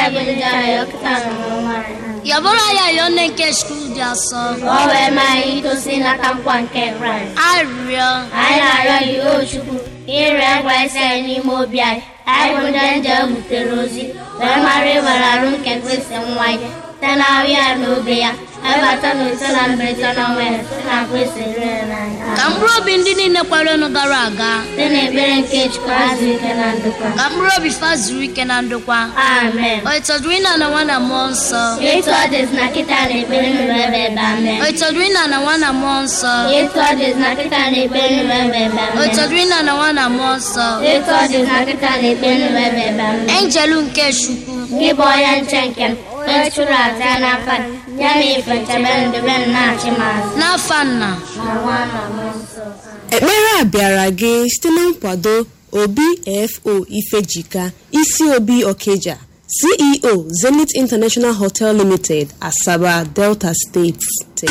yabụrụ ya yọọ nne nke skuul dị asọ Ka o wee maa anyị itosi nata nkwa nke Kraịst. arịrịọ Anyị na-arịọ gị o Chukwu ire ngwa isi anyị n'ime obi anyị. Anyị bụ ndị nje butere ozi wee mara ịwere arụ nke Kristi nwa ya site na ahụ ya na obe ya ebata na ise na mberede na ọnwa ya site na Kristi rere n'anya. ka mkpụrụ obi ndị niile kwarenu gara aga Site n'ekpere nke Chukwu azụ ike na ndokwa. ka mkpụrụ obi fa zuru ike na ndokwa Amen. o ịtọdụrụ ịna na nwa na mmụọ nsọ Etu ọ dịzị na kịta na ekpere nụrụ ebe ebe amen. o ịtọdụrụ ịna na nwa na mmụọ nsọ Etu ọ dịzị na kịta na ekpere nụrụ ebe ebe o amen. ịtọdụrụ ịna na nwa na mmụọ nsọ Etu ọ dịzị na kịta na ekpere nụrụ ebe ebe amen. enjelu nke chukwu Gị bụ onye nche nke m, onye chụrụ aja ya n'afa gị, ya na ife nchebe ndebe m na-achị m azụ. n'afa nna Na nwa na mmụọ nsọ. ekpere a bịara gị site na nkwado obi fo ifejika isi obi okeja ceo zenith international hotel limited asaba delta steeti